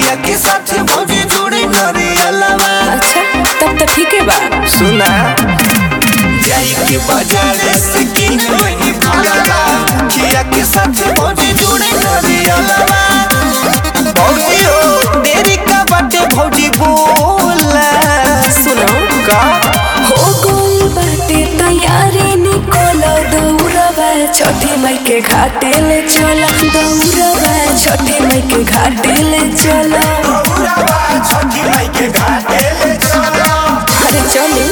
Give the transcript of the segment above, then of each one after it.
खिया के साथ भौजी जोड़े नरियलवा अच्छा तब तो ठीक है बा सुना जाई के बाजार से किन वही फलवा खिया के साथ भौजी जोड़े नरियलवा भौजी हो देरी का बाटे भौजी बोला सुनो का हो गोल बाटे तैयारी निकोलो दौड़वा छठी मई के घाटे ले चला दौड़वा छठी मई के घाटे ले चला छठी माई के घाटे ले चलो अरे चली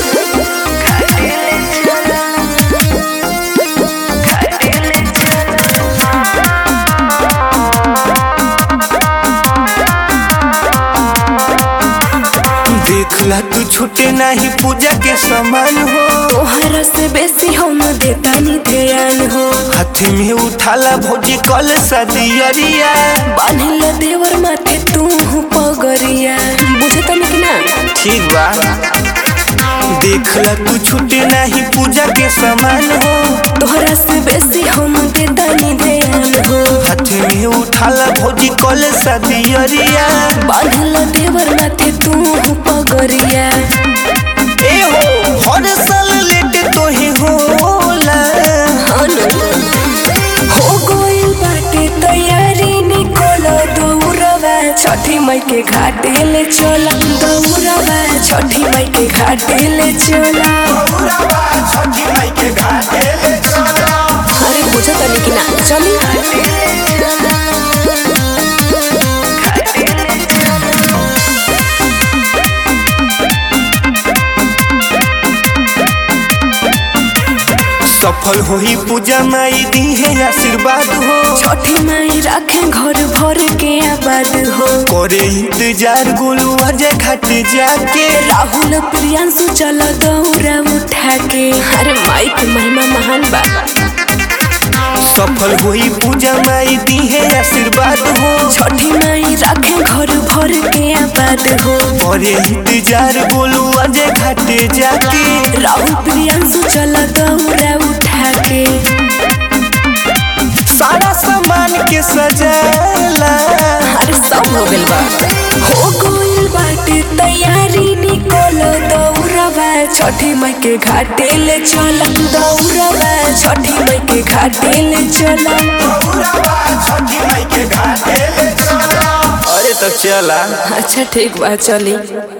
देखला तू छूटे नहीं पूजा के समान हो तोहरा से बेसी हम देतानी ध्यान हो हाथ में उठाला भौजी कल सदियरिया बांधिल देवर माथे तू पगरिया बुझे तनी कि ना ठीक बा देखला तू छूटे नहीं पूजा के समान हो तोहरा से बेसी हम देतानी ध्यान हो हाथ में उठाला भौजी कल सदियरिया बांधिल देवर माथे तू पगरिया ए हो हर साल लेट तो ही होला हो गइल बाटे तैयारी निकोलो दौड़वा छठी मई के घाटे ले चला दौड़वा छठी मई के घाटे ले चला छठी माई के घाटे ले चलो अरे बुझा तनी कि ना चली सफल होई पूजा माई दी है आशीर्वाद हो छठी माई राखे घर भर के आबाद हो करे इंतजार गोलू अजय घाट जाके राहुल प्रियांशु चल दौड़ा उठा के अरे माई के महिमा महान बा सफल होई पूजा माई दी है आशीर्वाद हो छठी माई राखे घर भर के आबाद हो करे इंतजार गोलू अजय घाट जाके राहुल प्रियांशु चल दौड़ा उठा के सारा सामान के सजाला अरे सब हो गइल बा हो गइल बाटे तैयारी निकोलो दौड़वा छठी मई के घाटे ले चला दौड़वा छठी मई के घाटे ले चला छठी माई के घाटे ले चलो अरे तो चला अच्छा ठीक बा चली